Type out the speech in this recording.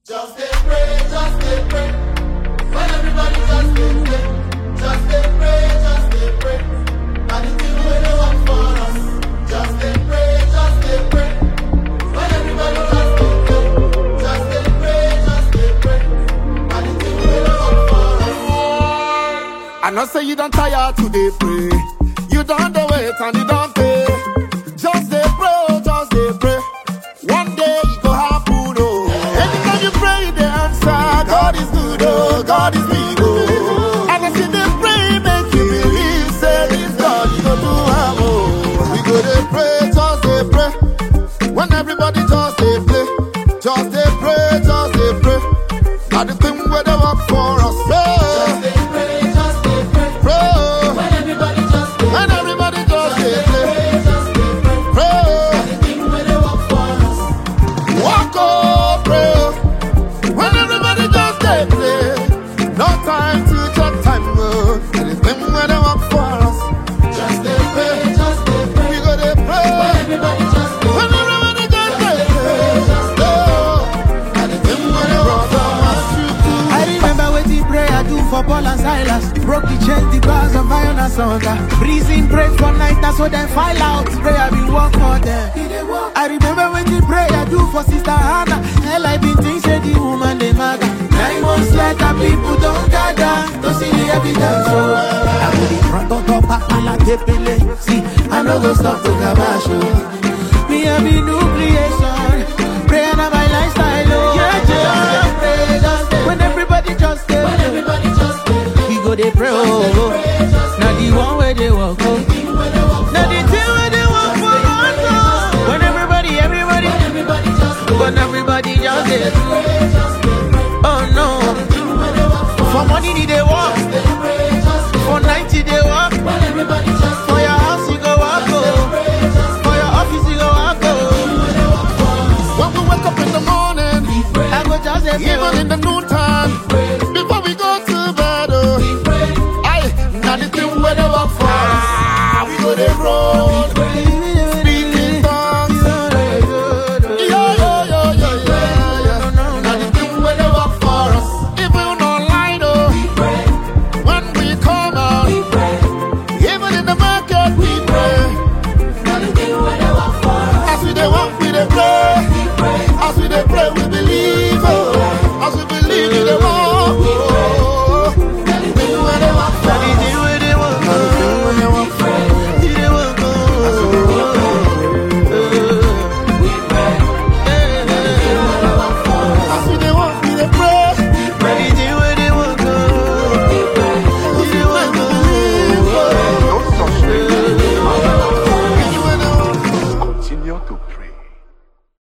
Just dey pray, just dey pray. When everybody just dey pray, just dey pray, just dey pray. Na the thing wey dey work for us. Just dey pray, just dey pray. When everybody just dey pray, just dey pray, just dey pray. Na the thing wey dey work for us. I know say you don't tire to dey pray. You don't dey wait and you don't pay. Just dey pray, oh, just dey pray. One day it go happen, oh. Anytime you pray, you dey answer. God is good, oh. God is big, oh. And as you dey pray, make you believe, say this God, you go do am, oh. We go dey pray, just dey pray. When everybody just dey play, just dey pray, just dey pray. Na the thing where they work for us, Just pray, dey pray, just dey pray. pray. oh. When everybody just dey When everybody just dey play, pray, just dey pray. pray, oh. The thing wey dey work for us. walk oh, pray. oh. When everybody just dey play, no time to check time, oh. Anything where they work for us, Just dey pray, just dey pray. we go dey pray. Everybody just dey When everybody just dey play, oh. Anything where they work for us, you do. I remember wetin prayer do for Paul and Silas. Broke the chains, the bars of iron and sunder. Breathing praise for night, that's what them file out. Prayer be work for them. I remember when the prayer do for Sister Hannah. Hell, I been think say the woman they matter. Nine months later, people don't gather to see the evidence. So I go the front on top, I like the See, I no go stop to Kabash. oh. Me have a new creation. Prayer na my lifestyle. Oh. Yeah, yeah. Pray, just pray. When everybody just stay, When everybody just dey pray. we go they pray. Oh. Now the one where they walk. Oh. Now the thing where they walk for us. Oh. When everybody, everybody, Everybody just dey when everybody just dey do. pray, just dey pray. Oh no. Thing wey dey work for For money they walk. us. Dey pray, just dey For night they walk. When everybody